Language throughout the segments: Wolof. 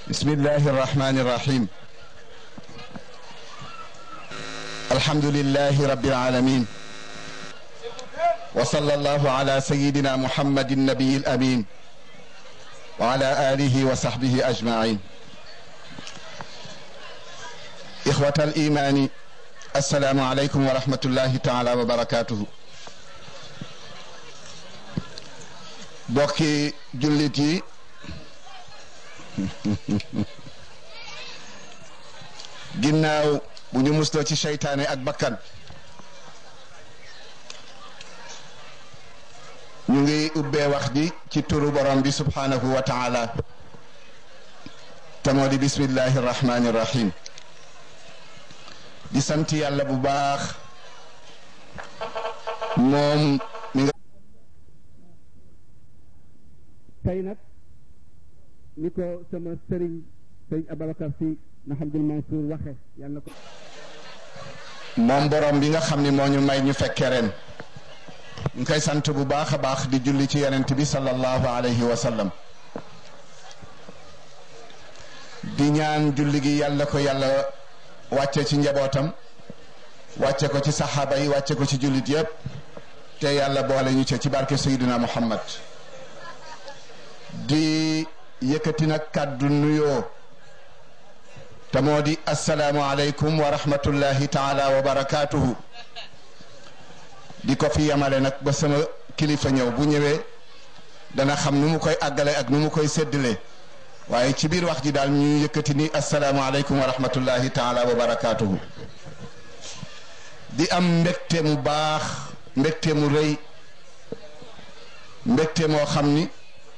بسم الله الرحمن الرحيم الحمد لله رب العالمين وصلى الله على سيدنا محمد النبي الأمين وعلى آله وصحبه أجمعين إخوة الإيمان السلام عليكم ورحمة الله تعالى وبركاته bokki jullit yi ginnaaw bu ñu musloo ci seytaane ak bakkan ñu ngi ubbee wax ji ci turu borom bi subhanahu wa taala te moo di bismillahi rahmani rahim di sant yàlla bu baax moom mi nga tey nag ni ko sama sëriñ sëriñ Ababacar si Mahamadul Mansour waxe yàlla na ko moom borom bi nga xam ni moo ñu may ñu fekke ren ñu koy sant bu baax a baax di julli ci yonent bi sallallahu alayhi wa sallam di ñaan julli gi yàlla ko yàlla wàcce ci njabootam wàcce ko ci saxaaba yi wàcce ko ci jullit yépp te yàlla boole ñu ca ci barke Seydina Muhammad di yëkkati nag kàddu nuyoo te moo di asalaamu aleykum wa rahmatullahi taala wa barakaatuhu di ko fi yemale nag ba sama kilifa ñëw bu ñëwee dana xam nu mu koy àggale ak nu mu koy séddale waaye ci biir wax ji daal ñu yëkkati ni asalaamu aleykum wa rahmatullahi taala wa barakaatuhu di am mbégte mu baax mbégte mu rëy mbégte moo xam ni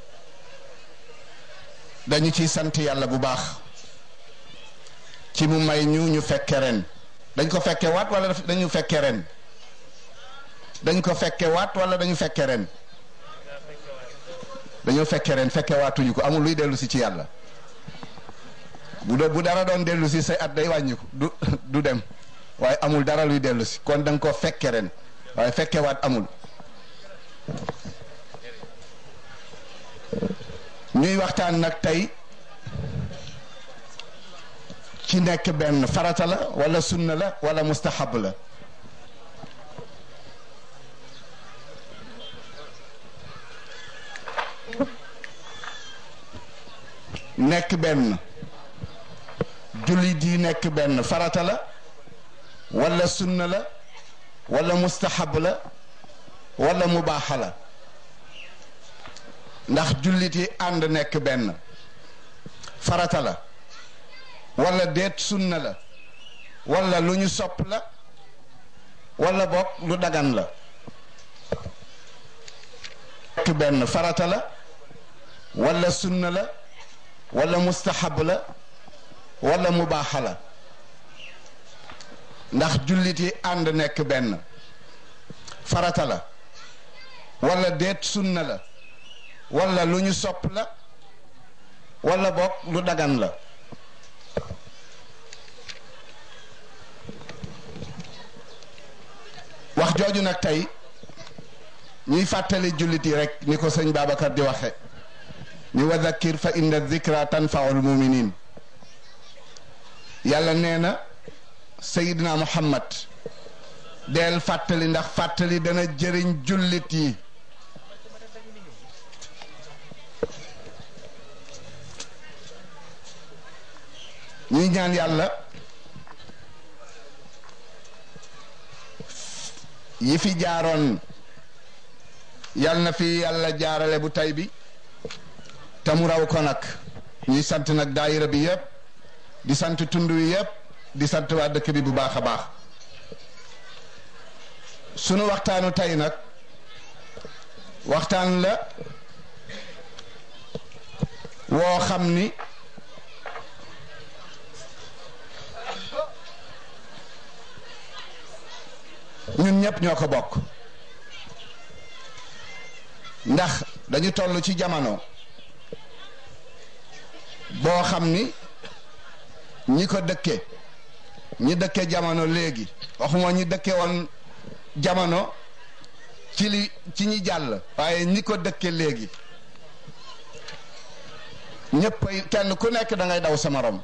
dañu ciy sant yàlla bu baax ci mu may ñu ñu fekke ren dañ ko fekke waat wala dañu fekke ren dañ ko fekke waat wala dañu fekke ren dañoo fekke ren fekke waatuñu ko amul luy dellu si ci yàlla bu do bu dara doon dellu si say at day wàññiku du du dem waaye amul dara luy dellu si kon da nga ko fekke ren waaye fekke waat amul ñuy waxtaan nag tey ci nekk benn farata la wala sunna la wala mustahab la nekk benn jullit yi nekk benn farata la wala sunna la wala mustahab la wala mubaaxa la ndax jullit yi ànd nekk benn farata la wala deet sunna la wala lu ñu sopp la wala bokk lu dagan la nekk benn farata la wala sunna la wala mustahab la wala mubaaxa la ndax jullit yi ànd nekk benn farata la wala deet sunna la wala lu ñu sopp la wala bokk lu dagan la wax jooju nag tey ñuy fàttali jullit yi rek ni ko sëñ Babacar di waxe ni wa dhakkir fa inna dhikra tanfaul muminin yàlla nee na Seydina Muhammad deel fàttali ndax fàttali dana jëriñ jullit yi ñuy ñaan yàlla yi fi jaaroon yal na fi yàlla jaarale bu tay bi te mu raw ko nag ñuy sant nag daayira bi yëpp di sant tund wi yëpp di sant waa dëkk bi bu baax a baax sunu waxtaanu tey nag waxtaan la woo xam ni ñun ñëpp ñoo ko bokk ndax dañu toll ci jamono boo xam ni ñi ko dëkke ñi dëkke jamono léegi waxuma ñi dëkke woon jamono ci li ci ñi jàll waaye ñi ko dëkke léegi ñëpp kenn ku nekk da ngay daw sa morom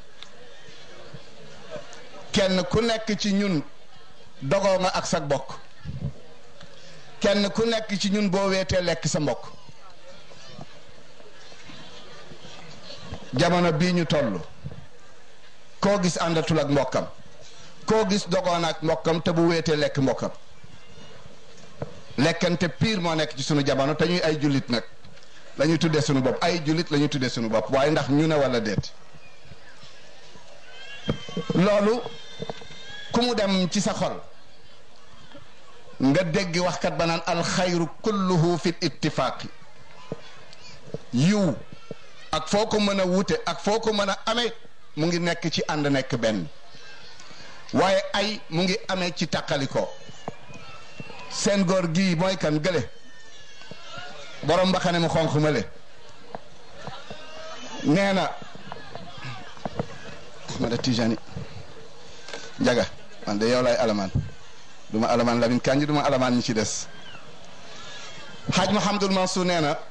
kenn ku nekk ci ñun dogoo nga ak sa bokk kenn ku nekk ci ñun boo weetee lekk sa mbokk jamono bii ñu toll koo gis àndatul ak mbokkam koo gis dogoon ak mbokkam te bu weetee lekk mbokkam lekkante pire moo nekk ci sunu jamono te ñuy ay jullit nag la ñuy tuddee sunu bopp ay jullit la ñuy tuddee sunu bopp waaye ndax ñu ne wala déet loolu ku mu dem ci sa xol nga dégg waxkat ba naan alxayru kulluhu fi ittifaaqi yiw ak foo ko mën a wute ak foo ko mën a amee mu ngi nekk ci ànd nekk benn waaye ay mu ngi amee ci tàqalikoo seen góor gii mooy kan gële borom mbaxane mu xonq ma le nee na Ahmada Tijani njaga man de yow laay alamaan du ma alamaan Lamin Kanji du ma alamaan ñi ci des xaaj Muhammadul Mansour nee na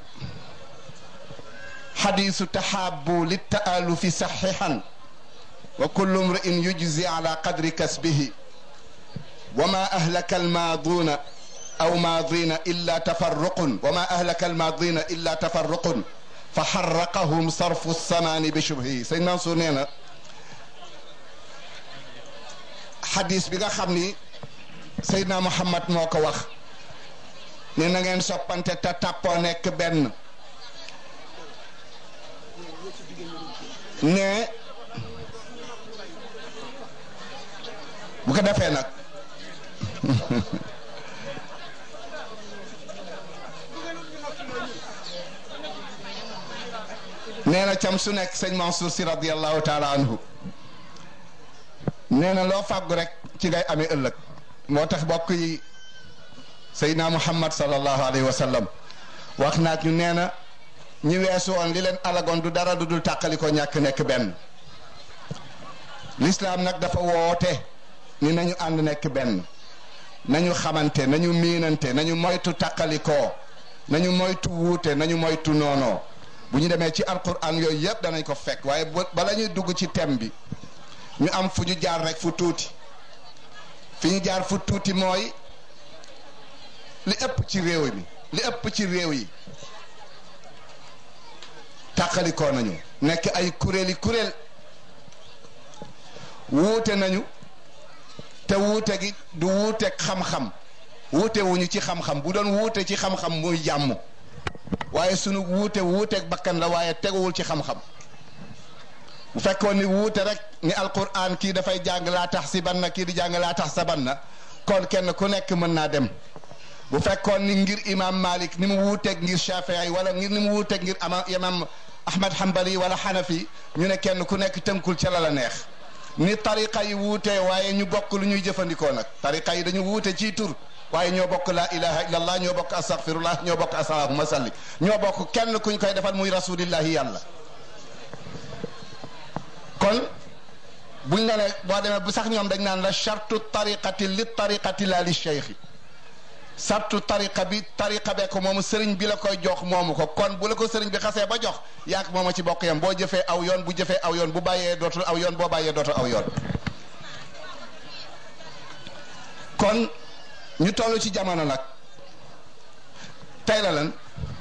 xadiisu taxaabu li taalufi saxiixan wa kullu mri'in yujzi ala qadri kasbihi wa ma ahlaka almaaduuna aw maadina illa tafarruqun wa ma ahlaka almaadina illa tafarruqun fa xarraqahum sarfu samaani bi shubhi sëñ Mansour nee na xadis bi nga xam ni Seydina Muhammad moo ko wax ne na ngeen soppante te tàppoo nekk benn ne bu ko defee nag nee na cam su nekk sëñ Mansour si radiallahu taala anhu nee na loo fàggu rek ci ngay amee ëllëg moo tax bokk yi Seydina Muhammad sallallahu alayhi wa sallam wax naat ñu nee na ñi weesu woon li leen alagoon du dara du dul tàqali ko ñàkk nekk benn lislaam nag dafa woote ni nañu ànd nekk benn nañu xamante nañu miinante nañu moytu tàqalikoo nañu moytu wuute nañu moytu noonoo bu ñu demee ci alquran yooyu yëpp danañ ko fekk waaye bala ñuy dugg ci thème bi ñu am fu ñu jaar rek fu tuuti fi ñu jaar fu tuuti mooy li ëpp ci réew mi li ëpp ci réew yi tàqalikoo nañu nekk ay kuréeli kuréel wuute nañu te wuute gi du wuuteeg xam-xam wuute wuñu ci xam-xam bu doon wuute ci xam-xam muy jàmm waaye sunu wuute wuuteeg bakkan la waaye teguwul ci xam-xam bu fekkoon ni wuute rek ni alquran kii dafay jàng laa tax si banna kii di jàng laa tax sa banna kon kenn ku nekk mën naa dem bu fekkoon ni ngir imam malik ni mu wuuteeg ngir shafii wala ngir ni mu wuuteeg ngir ama imam ahmad hanbali wala hanafi ñu ne kenn ku nekk tënkul ca la la neex ni tariqa yi wuutee waaye ñu bokk lu ñuy jëfandikoo nag tariqa yi dañu wuute ci tur waaye ñoo bokk laa ilaha illallah ñoo bokk astaghfirullah ñoo bokk asalaahuma salli ñoo bokk kenn kuñ koy defal muy rasulillahi yàlla kon buñ ne ne boo demee bu sax ñoom dañ naan la chartu tariqati li tariqati la li cheikhi sartu tariqa bi tariqa bee ko moomu sëriñ bi la koy jox moomu ko kon bu la ko sëriñ bi xasee ba jox yaak mooma ci bokk yam boo jëfee aw yoon bu jëfee aw yoon bu bàyyee dootul aw yoon boo bàyyee dootul aw yoon kon ñu toll ci jamono nag tey la lan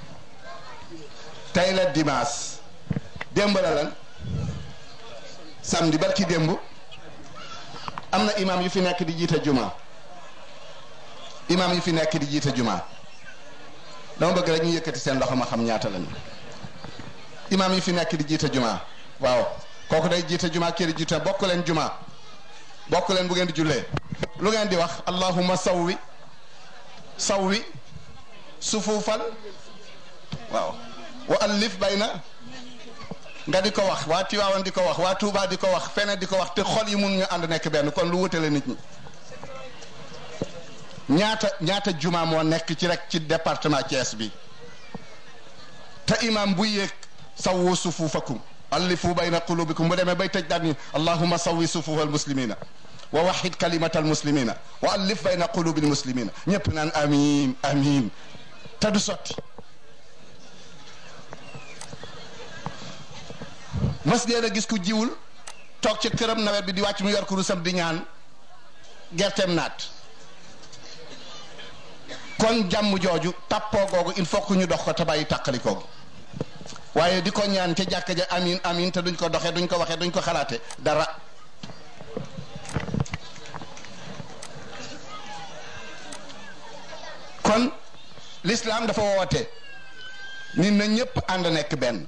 tey la dimanche démb la lan samedi barki démb am na imam yu fi nekk di jiite juma imam yu fi nekk di jiite juma dama bëgg rek ñu yëkkati seen loxo ma xam ñaata lañu imam yu fi nekk di jiite juma waaw kooku day jiite juma kii di jiite bokk leen juma bokk leen bu ngeen di jullee lu ngeen di wax allahumma sawwi sawwi sufuufal waaw wa allif bayna nga di ko wax waa Tiwaawan di ko wax waa Tuubaa di ko wax feneen di ko wax te xol yi mun ñu ànd nekk benn kon lu wutale nit ñi ñaata ñaata juma moo nekk ci rek ci département Thiès bi te imam bu yéeg sawwu sufuufakum allifu bayna qulubikum bu demee bay tëj daal ni allahumma sawwi sufuufal muslimina wa waxid kalimatal muslimina wa allif bayna qulubil muslimina ñëpp naan amin amin te du sotti mas ngeen a gis ku jiwul toog ca këram nawet bi di wàcc mu yor kurusam di ñaan gerteem naat kon jàmm jooju tàppoo googu il faut que ñu dox ko te bàyyi tàqali koogu waaye di ko ñaan ca jàkka ja amin amin te duñ ko doxee duñ ko waxee duñ ko xalaate dara kon l'islam dafa woote nit na ñépp ànd nekk benn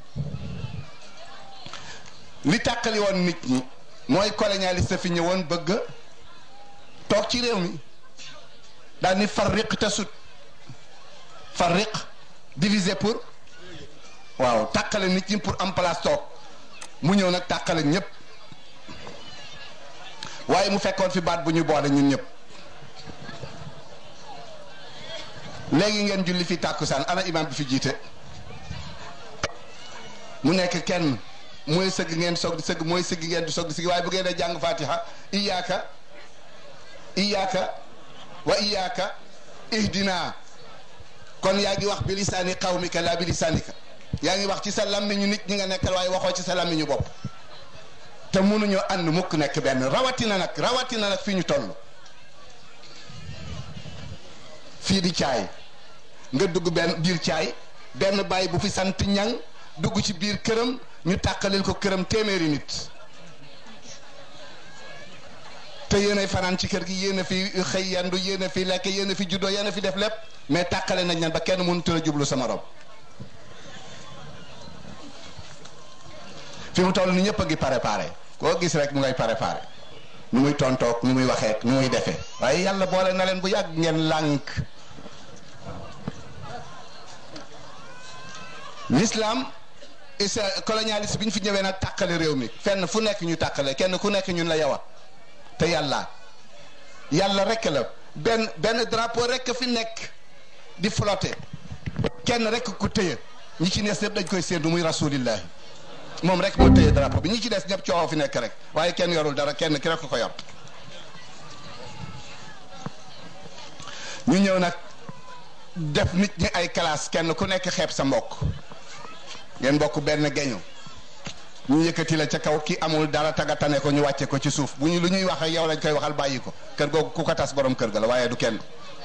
li tàqali woon nit ñi mooy colonialiste fi ñëwoon bëgg toog ci réew mi daal ni farriq te sut farriq diviser pour waaw tàqale nit ñi pour am place toog mu ñëw nag tàqale ñépp waaye mu fekkoon fi baat bu ñu boole ñun ñëpp léegi ngeen julli fi tàkkusaan ana imam bi fi jiite mu nekk kenn mooy sëgg ngeen soog di sëgg mooy sëgg ngeen di soog di sëgg waaye bu ngeen a jàng fatiha iyaaka iyaaka wa iyaaka ihdina kon yaa ngi wax bi lisaani qawmika la bi lisaanika yaa ngi wax ci sa làmmiñu nit ñi nga nekkal waaye waxoo ci sa làmmiñu bopp te mënuñoo ànd mukk nekk benn rawatina nag rawatina nag fi ñu toll fii di caay nga dugg benn biir caay benn baay bu fi sant ñang dugg ci biir këram ñu tàqalil ko këram téeméeri nit te yéen ay fanaan ci kër gi yéen a fi xëy yandu yéen a fi lekk yéen a fi juddoo yéen a fi def lépp mais tàqale nañ leen ba kenn mënut a jublu sama rob fi mu toll ni ñëpp a ngi préparé koo gis rek mu ngay préparé nu muy tontoog nu muy waxee nu muy defee waaye yàlla boole na leen bu yàgg ngeen lànk l'islam isa colonialiste bi ñu fi ñëwee nag tàqale réew mi fenn fu nekk ñu tàqale kenn ku nekk ñun la yawa te yàlla yàlla rek la benn benn drapeau rek fi nekk di flotter kenn rek ku tëye ñi ci nees yëpp dañ koy séentu muy rasulillahi moom rek moo tëye drapeau bi ñi ci des ñëpp coow fi nekk rek waaye kenn yorul dara kenn ki rek ko yor ñu ñëw nag def nit ñi ay classe kenn ku nekk xeeb sa mbokk ngeen bokk benn geñu ñu yëkkati la ca kaw ki amul dara tagatane ko ñu wàcce ko ci suuf bu ñu lu ñuy wax ak yow lañ koy waxal bàyyi ko kër googu ku ko tas borom kër ga la waaye du kenn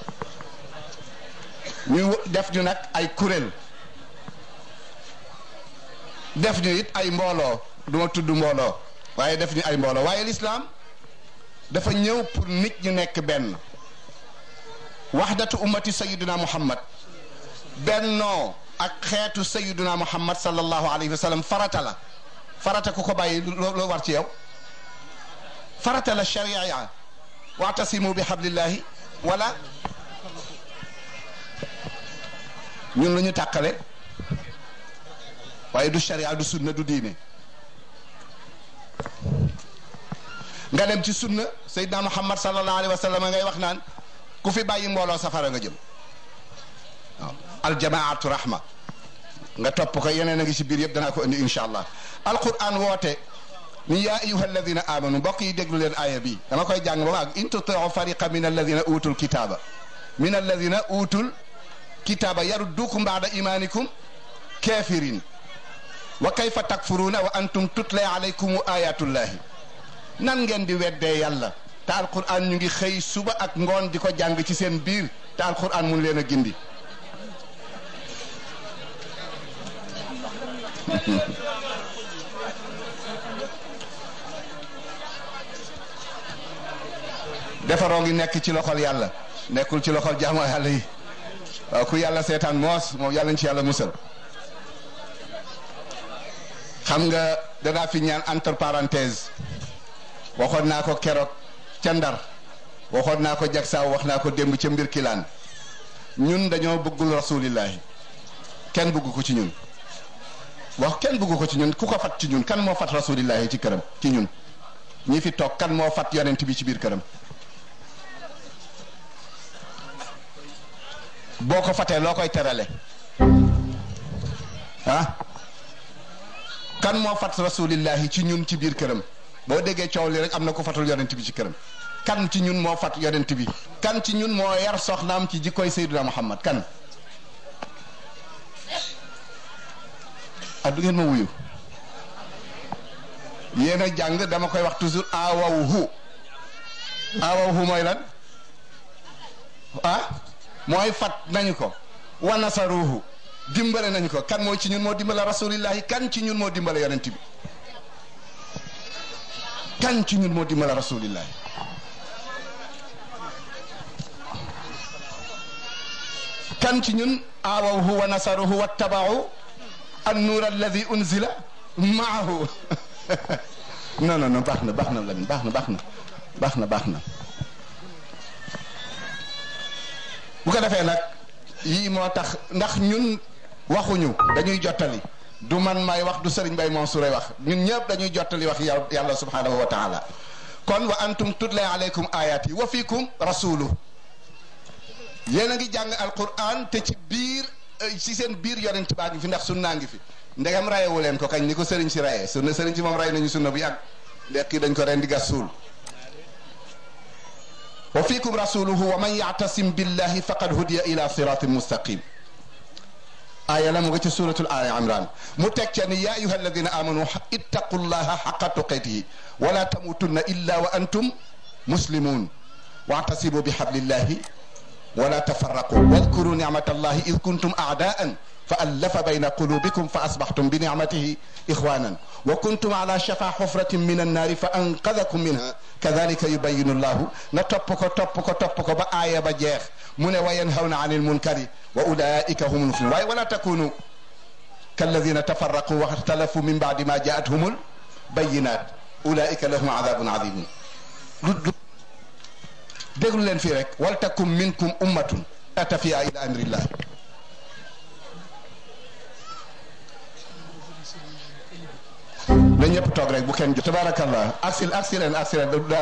ñu def ñu nag ay kuréel def ñu it ay mbooloo du ma tudd mbooloo waaye def ñu ay mbooloo waaye lislaam dafa ñëw pour nit ñu nekk benn waxdatu ummati sayiduna muhammad bennoo ak xeetu sayiduna muhammad sallallahu alayhi wa sallam farata la farata ku ko bàyyi loo war ci yow farata la sharia ya waatasimu bi hablillahi wala ñun lu ñu tàqale waaye du sharia du sunna du diine nga dem ci sunna sayyidina muhammad sallallahu alayhi wa sallam ngay wax naan ku fi bàyyi mbooloo safara nga jëm waaw aljamaatu rahma nga topp ko yeneen a ngi ci biir yëpp danaa ko indi insha allah alquran woote ni yaa ayuha alladina amanu mbokk yi déglu leen aaya bi dama koy jàng ba maag in tutiu fariqa min alladina utul kitaaba min alladina utul kitaaba yaruddukum baada imanikum kafirin wa kayfa takfuruuna wa antum tutla alaykum ayatullahi nan ngeen di weddee yàlla te alquran ñu ngi xëy suba ak ngoon di ko jàng ci seen biir te alquran mun leen a gindi defaroo ngi nekk ci loxol yàlla nekkul ci loxol jaamu yàlla yi waaw ku yàlla seetaan moos moom yàlla ñu ci yàlla musal xam nga danaa fi ñaan entre parenthèse waxoon naa ko keroog ca ndar waxoon naa ko jagsaaw wax naa ko démb ca mbir kilaan ñun dañoo bëggul rasulillahi kenn bëgg ko ci ñun wax kenn bëgg ko ci ñun ku ko fat ci ñun kan moo fat rasulillahi ci këram ci ñun ñi fi toog kan moo fat yonent bi ci biir këram boo ko fatee loo koy terale ah kan moo fat rasulillahi ci ñun ci biir këram boo déggee coow li rek am na ko fatul yonent bi ci këram kan ci ñun moo fat yonent bi kan ci ñun moo yar soxnaam ci jikkoy Seydina Muhammad kan ah du ngeen ma wuyu yéen a jàng dama koy wax toujours awawhu awawhu mooy lan ah mooy fat nañu ko wa nasaruhu dimbale nañu ko kan mooy ci ñun moo dimbale rasulillahi kan ci ñun moo dimbale yonent bi kan ci ñun moo dimbale rasulillahi kan ci ñun awawhu wa nasaruhu wattabau an nuur alladi unzila maahu non non non baax na baax na Lamine baax na baax na baax na baax na bu ko defee nag yii moo tax ndax ñun waxuñu dañuy jottali du man may wax du Serigne Baye Mansour ay wax ñun ñëpp dañuy jottali wax yàlla subhanahu wa taala kon wa antum tutla alaykum ayat yi wa fiikum rasulu yéen a ngi jàng alquran te ci biir ci seen biir yonent baa ngi fi ndax sunnaa ngi fi ndegam rayewu leen ko kañ ni ko sëriñ si rayee sunna sëriñ si moom ray nañu sunna bu yàgg ndekki dañ ko ren di gas suul wa fiikum rasuluhu wa man yactasim billahi faqad hudiya ila siratin mustaqim aaya la mu nga ci suratul ali imran mu teg ca ni ya ayuha alladina amanu ittaqu llaha xaqa tuqatihi wala tamutunna illa wa antum muslimun wactasimu bi hablillahi wala tafarraqu wadkuru nicmata allahi id kuntum aadaan fa allafa bayna qulubikum fa asbaxtum bi nicmatihi ixwanan wa kuntum ala shafa xufratin min annaari fa anqadakum minha kadalika yubayinu llahu na topp ko topp ko topp ko ba aaya ba jeex mu ne wa yanhawna an ilmunkari wa ulaika hum lmuflihun waaye wala takunu kalladina tafarraqu wa ixtalafu min bacdi ma jaathum lbayinat ulaika lahum adabun adimun déglu leen fii rek wal takum minkum ummatun atafiya ila amrillah na ñëpp toog rek bu kenn jo tabarakallah aksil aksileen aksileen da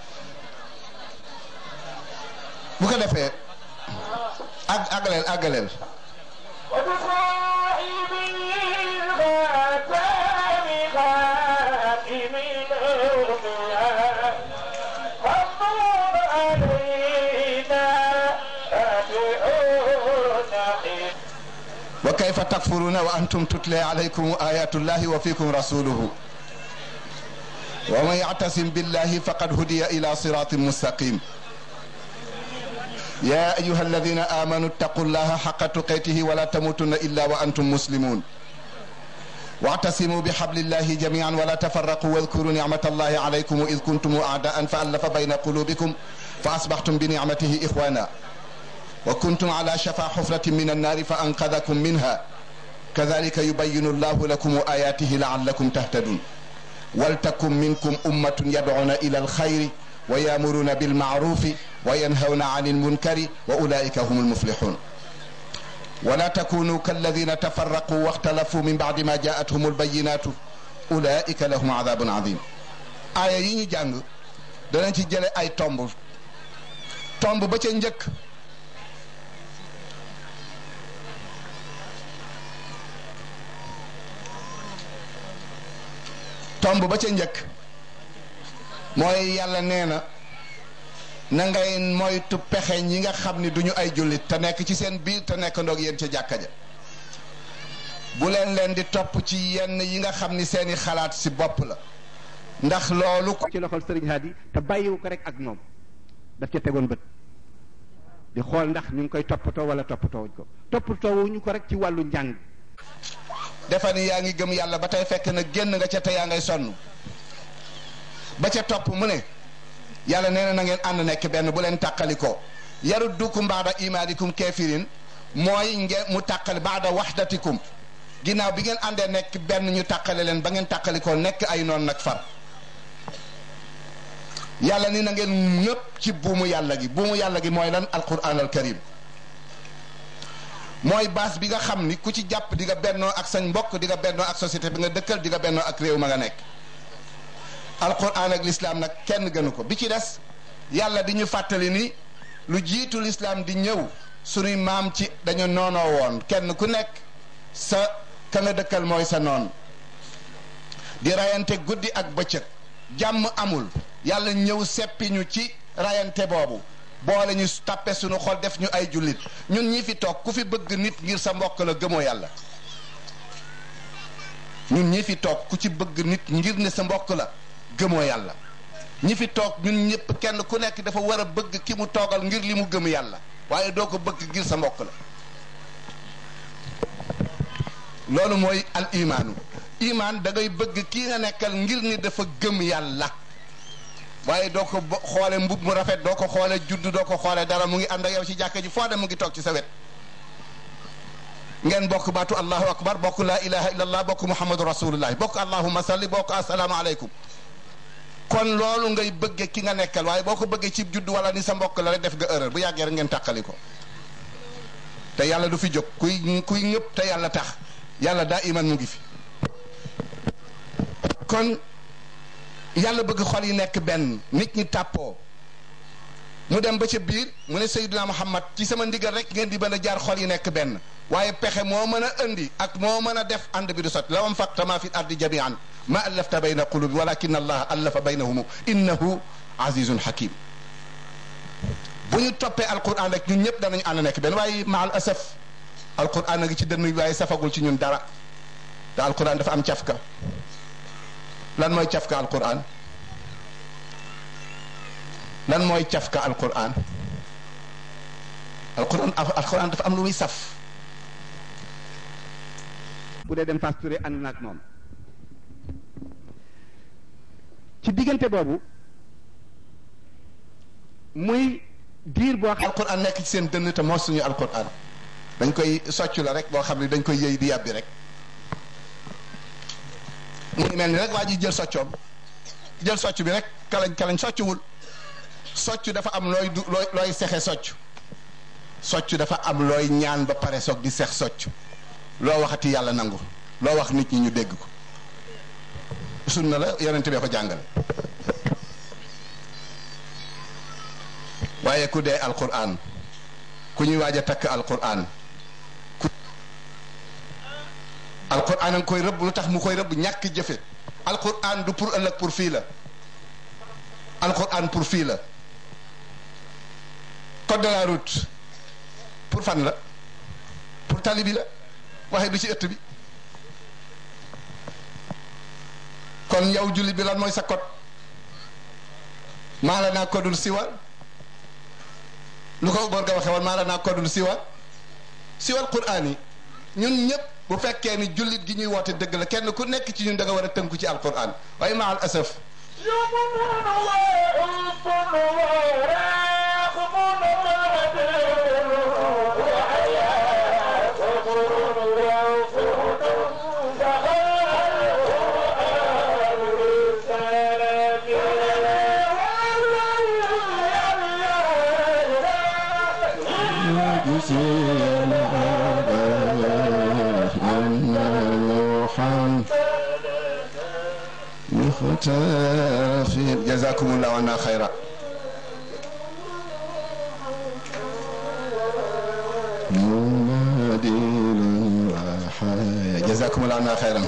bu ko defee ag àggaleel àggaleel wa kayfa takfuruna wa antum tutla alaykum ayatullahi wa fikum rasuluhu wa man yactasim billahi faqad hudiya ila siratin mustaqim يا أيها الذين آمنوا اتقوا الله حق تقاته ولا تموتن إلا وأنتم مسلمون واعتصموا بحبل الله جميعا ولا تفرقوا واذكروا نعمة الله عليكم إذ كنتم أعداء فألف بين قلوبكم فأصبحتم بنعمته إخوانا وكنتم على شفا حفرة من النار فأنقذكم منها كذلك يبين الله لكم آياته لعلكم تهتدون ولتكن منكم أمة يدعون إلى الخير ويامرون بالمعروف وينهون عن المنكر واولئك هم المفلحون ولا تكونوا كالذين تفرقوا واختلفوا من بعد ما جاءتهم البينات اولئك لهم عذاب عظيم aaya yi ñu jàng danañ ci jële ay tomb tomb ba ca njëkk tomb ba ca njëkk mooy yàlla nee na na ngay moytu pexe ñi nga xam ni duñu ay jullit te nekk ci seen biir te nekk ndoog yéen ca jàkka ja bu leen leen di topp ci yenn yi nga xam ni seeni xalaat si bopp la ndax loolu ko ci loxol sëriñ Hadi te bàyyiwu ko rek ak moom daf ca tegoon bët di xool ndax ñu ngi koy toppatoo wala toppatoowuñ ko toppatoowuñu ko rek ci wàllu njàng defa ni yaa ngi gëm yàlla ba tey fekk na génn nga ca te yaa ngay sonn ba ca topp mu ne yàlla nee na na ngeen ànd nekk benn bu leen tàqalikoo yaruddukum baada imaanikum keefirin mooy nge mu tàqali baada waxdatikum ginnaaw bi ngeen àndee nekk benn ñu tàqale leen ba ngeen tàqalikoo nekk ay noon nag far yàlla ni na ngeen ñëpp ci buumu yàlla gi buumu yàlla gi mooy lan alquran al karim mooy baas bi nga xam ni ku ci jàpp di nga bennoo ak sañ mbokk di nga bennoo ak société bi nga dëkkal di nga bennoo ak réew ma nga nekk alquran ak lislaam nag kenn gënu ko bi ci des yàlla di ñu fàttali ni lu jiitu lislaam di ñëw sunuy maam ci dañu noonoo woon kenn ku nekk sa ka nga dëkkal mooy sa noon di rayante guddi ak bëccëg jàmm amul yàlla ñëw seppi ñu ci rayante boobu boole ñu tàppe sunu xol def ñu ay jullit ñun ñi fi toog ku fi bëgg nit ngir sa mbokk la gëmoo yàlla ñun ñi fi toog ku ci bëgg nit ngir ne sa mbokk la gëmoo yàlla ñi fi toog ñun ñëpp kenn ku nekk dafa war a bëgg ki mu toogal ngir li mu gëm yàlla waaye doo ko bëgg ngir sa mbokk la loolu mooy al imaanu imaan da ngay bëgg kii nga nekkal ngir ni dafa gëm yàlla waaye doo ko xoole mbub mu rafet doo ko xoole judd doo ko xoole dara mu ngi ànd ak yow ci jàkka ji foo dem mu ngi toog ci sa wet ngeen bokk baatu allahu akbar bokk laa ilaha illallah bokk muhammadu rasulullah bokk allahumma salli bokk assalaamu aleykum kon loolu ngay bëgge ki nga nekkal waaye boo ko bëggee ci judd wala ni sa mbokk la rek def nga erreur bu yàggee rek ngeen tàqali ko te yàlla du fi jóg kuy kuy ñëpp te yàlla tax yàlla daa iman mu ngi fi kon yàlla bëgg xol yi nekk benn nit ñi tàppoo mu dem ba ca biir mu ne Seydina Muhammad ci sama ndigal rek ngeen di mën a jaar xol yi nekk benn waaye pexe moo mën a indi ak moo mën a def ànd bi du sot law anfaqta ma fi ardi jamian ma allafta bayna qulubi walakin allah allafa baynahum innahu azizun hakim bu ñu toppee alquran rek ñun ñëpp danañu ànd nekk benn waaye maal asaf alquran a ngi ci dënn waaye safagul ci ñun dara te alquran dafa am cafka lan mooy cafka alquran lan mooy cafka alquran alquran alquran dafa am lu muy saf bu dee dem Fass Touré ànd na ak moom ci diggante boobu muy diir boo xam alquran nekk ci seen dënn te moo suñu alquran dañ koy soccu la rek boo xam ne dañ koy yëy di yàbbi rek mu ngi mel ni rek waa ji jël soccoom jël socc bi rek kalañ kalañ soccuwul socc dafa am looy du looy looy sexe socc socc dafa am looy ñaan ba pare soog di sex socc loo waxati yàlla nangu loo wax nit ñi ñu dégg ko sunna la yonente bee ko jàngale waaye ku dee alquran ku ñuy waaj a takk alquran ku alquran a nga koy rëbb lu tax mu koy rëbb ñàkk jëfe alquran du pour ëllëg pour fii la alquran pour fii la code de la route pour fan la pour tali bi la waaye du ci ëtt bi kon yow jullit bi lan mooy sa code maa la naa kodul siwal lu ko góor ga waxe woon maa la naa kodul siwal siwal quraan yi ñun ñëpp bu fekkee ni jullit gi ñuy woote dëgg la kenn ku nekk ci ñun da nga war a tënku ci alquran waaye maa al asaf جزاكم الله عنا خيرا جزاكم الله عنا خيرا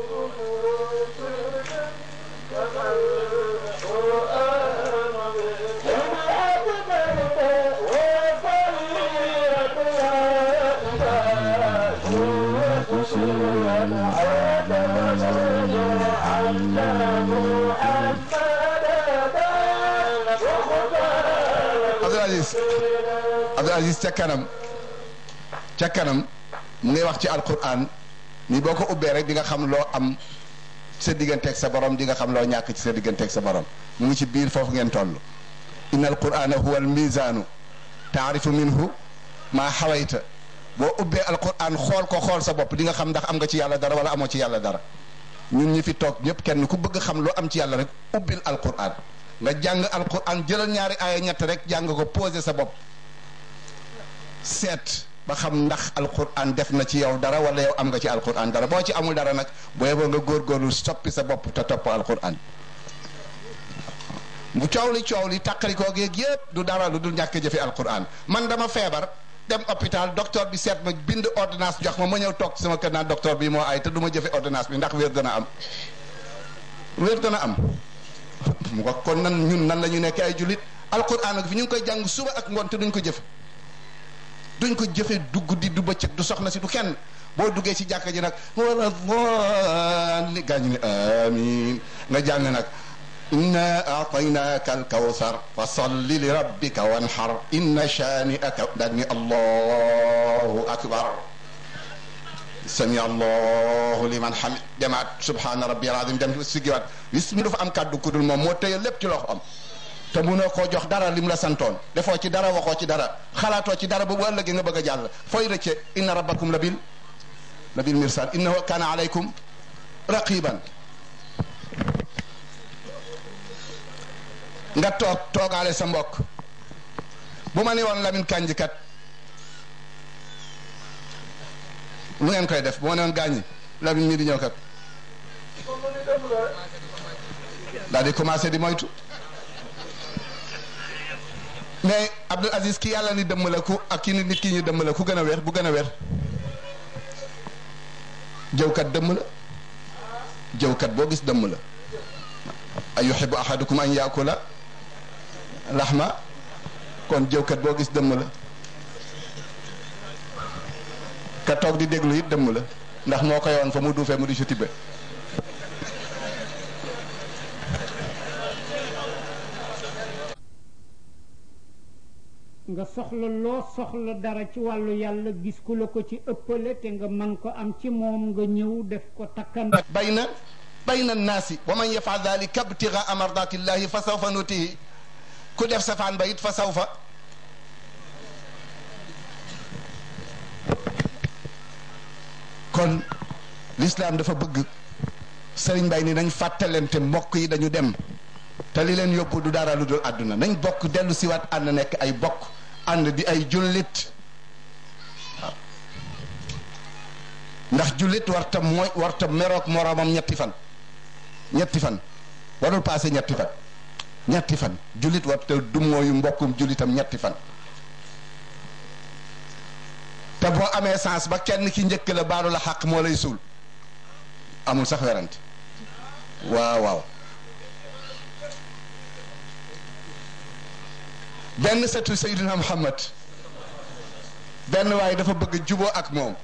Abdul Aziz Abdul Aziz ca kanam ca kanam mu ngay wax ci alquran ni boo ko ubbee rek di nga xam loo am sa digganteeg sa borom di nga xam loo ñàkk ci sa digganteeg sa borom mu ngi ci biir foofu ngeen toll inna alqurana huwa almizaanu taarifu minhu maa xawayta boo ubbee alquran xool ko xool sa bopp di nga xam ndax am nga ci yàlla dara wala amoo ci yàlla dara ñun ñi fi toog ñëpp kenn ku bëgg xam loo am ci yàlla rek ubbil alquran nga jàng alquran jëlal ñaari aaya ñett rek jàng ko posé sa bopp seet ba xam ndax alquran def na ci yow dara wala yow am nga ci alquran dara boo ci amul dara nag booy boo nga góorgóorlu soppi sa bopp te topp alquran bu coow li coow li tàqalikoo geeg yëpp du dara lu dul ñàkk jëfe alquran man dama feebar dem hôpital docteur bi seet ma bind ordonnance jox ma ma ñëw toog ci sama kër naan docteur bi moo ay te du ma jëfe ordonnance bi ndax wér dana am wér dana am mu ko kon nan ñun nan la ñu nekk ay jullit alquran ak fi ñu ngi koy jàng suba ak ngoon te duñ ko jëfe duñ ko jëfe du guddi du bëccëg du soxna si du kenn boo duggee ci jàkka ji nag wala li gaañu ne amin nga jàng nag inna aataynaka alkawsar fa salli li rabbika wanhar inna shani'aka daal ni allahu akbar sami allahu liman hamid demaat subhana rabbi alazim dem siggiwaat bis mi dafa am kàddu kudul moom moo tëye lépp ci loxo am te munoo koo jox dara lim la santoon defoo ci dara waxoo ci dara xalaatoo ci dara ba bu ëllëgee nga bëgg a jàll fooy rëcce inna rabbakum la bil la bil mirsad innahu kana alaykum raqiban nga toog toogaale sa mbokk bu ma ne woon Lamine Kandji kat lu ngeen koy def bu ma ne woon gaañi Lamine mii di ñëw kat daal di commencé di moytu mais Abdul Aziz ki yàlla ni dëmm la ku ak ki nit ki ñu dëmm la ku gën a wér bu gën a wér jëwkat dëmm la jëwkat boo gis dëmm la ay yuhibbu ahadukum an yaakula laxma kon jëwkat boo gis dëmm la ka toog di déglu it dëmm la ndax moo ko yoon fa mu duufee mu di si tibbe nga soxla loo soxla dara ci wàllu yàlla gis ku la ko ci ëppale te nga man ko am ci moom nga ñëw def ko takkan bayna bayna naasi wa man yafal dalika ibtigaa mardatillahi fa sawfa nutihi ku def safaan ba it fa sawfa kon l'islam dafa bëgg sëriñ Bay ni nañ fàttalente mbokk yi dañu dem te li leen yóbbu du dara lu dul àdduna nañ bokk dellu siwaat ànd nekk ay bokk ànd di ay jullit waaw ndax jullit warta mooy warta meroog moroomam ñetti fan ñetti fan warul passé ñetti fan ñetti fan jullit warta du mooyu mbokkum jullitam ñetti fan te boo amee sens ba kenn ki njëkk la baalu la xaq moo lay suul amul sax werante waaw waaw benn setu Seydina Muhammad benn waaye dafa bëgg juboo ak moom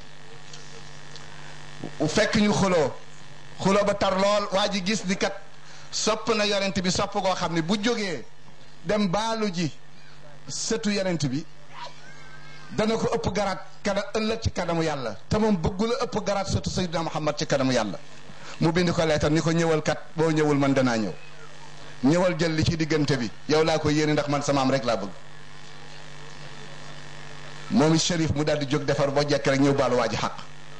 fekk ñu xuloo xuloo ba tar lool waa ji gis ni kat sopp na yonent bi sopp koo xam ne bu jógee dem baalu ji setu yonent bi dana ko ëpp garaat kana ëllëg ci kanamu yàlla te moom bëggula ëpp garaat setu Seydina Muhammad ci kanamu yàlla mu bind ko leetar ni ko ñëwal kat boo ñëwul man danaa ñëw ñëwal jël li ci diggante bi yow laa ko yéene ndax man samaam rek laa bëgg moom it shérif mu daal di jóg defar boo jekk rek ñëw baalu waa ji xaq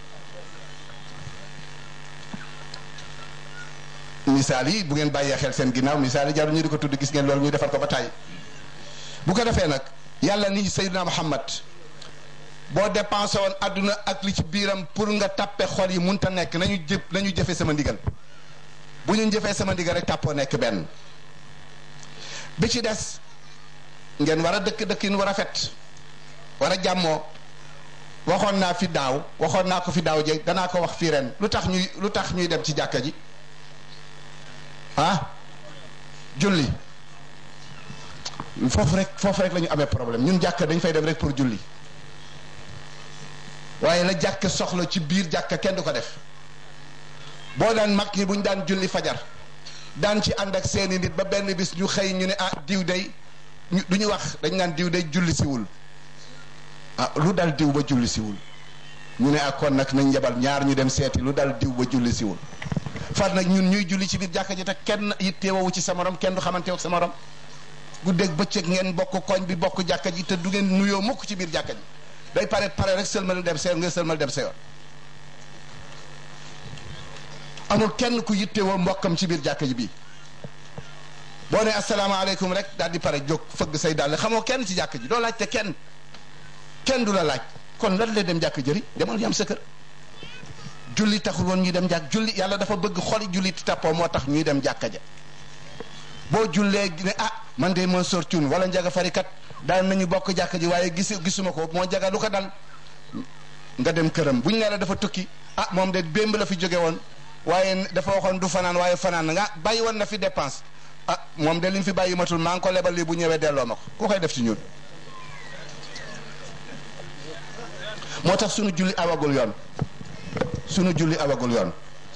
misaal yi bu ngeen bàyyee xel seen ginnaaw misaal yi jarul ñu di ko tudd gis ngeen loolu ñu defar ko ba tàyyi bu ko defee nag yàlla ni Seydina Muhammad boo dépensé woon àdduna ak li ci biiram pour nga tàppe xol yi munta nekk nañu jëf nañu jëfe sama ndigal bu ñu jëfee sama ndigal rek tàppoo nekk benn bi ci des ngeen war a dëkk dëkkin war a fet war a jàmmoo waxoon naa fi daaw waxoon naa ko fi daaw jeeg danaa ko wax fii ren lu tax ñuy lu tax ñuy dem ci jàkka ji ah julli foofu rek foofu rek la ñu amee problème ñun jàkka dañ fay dem rek pour julli waaye la jàkka soxla ci biir jàkka kenn du ko def boo daan mag ñi bu ñu daan julli fajar daan ci ànd ak seeni nit ba benn bis ñu xëy ñu ne ah diw day du ñu wax dañ naan diw day julli siwul ah lu dal diw ba julli siwul ñu ne ak kon nag nañ yebal ñaar ñu dem seeti lu dal diw ba julli siwul far nag ñun ñuy julli ci biir jàkka ji te kenn yitteewu ci sa morom kenn du xamante ak sa morom guddeeg bëccëg ngeen bokk koñ bi bokk jàkka ji te du ngeen nuyoo mukk ci biir jàkka ji day pare pare rek sëlmal dem sa yoon nga sëlmal dem sa yoon amul kenn ku yittewoo mbokkam ci biir jàkka ji bii boo ne asalaamaaleykum rek daal di pare jóg fëgg say dàll xamoo kenn ci jàkka ji doo laaj te kenn kenn du la laaj kon lan la dem jàkka jëri demal yam sa kër julli taxul woon ñuy dem jàkk julli yàlla dafa bëgg xoli julli tappoo moo tax ñuy dem jàkka ja boo jullee ne ah man de moo sor cuun wala njaga farikat daan nañu bokk jàkka ji waaye gis gisuma ko moo jaga lu ko dal nga dem këram bu ñu nee la dafa tukki ah moom de bémb la fi jóge woon waaye dafa waxoon du fanaan waaye fanaan nga bàyyi woon na fi dépense ah moom de li mu fi bàyyi matul maa ngi ko lebal lii bu ñëwee delloo ma ko ku koy def ci ñun moo tax suñu julli awagul yoon sunu julli awagul yoon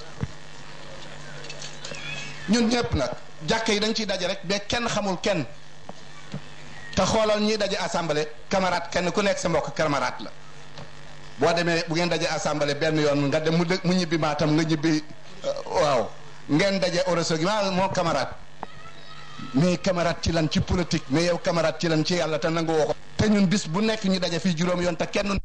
ñun ñëpp nag jàkk yi dañ ciy daje rek ba kenn xamul kenn te xoolal ñiy daje assemblée camarade kenn ku nekk sa mbokk camarade la boo demee bu ngeen daje assemblée benn yoon nga dem mu dë mu ñibbi maatam nga ñibbi waaw ngeen daje oroso gi maa moo camarade mais camarade ci lan ci politique mais yow camarade ci lan ci yàlla te nangu woo ko te ñun bis bu nekk ñu daje fii juróom yoon te kenn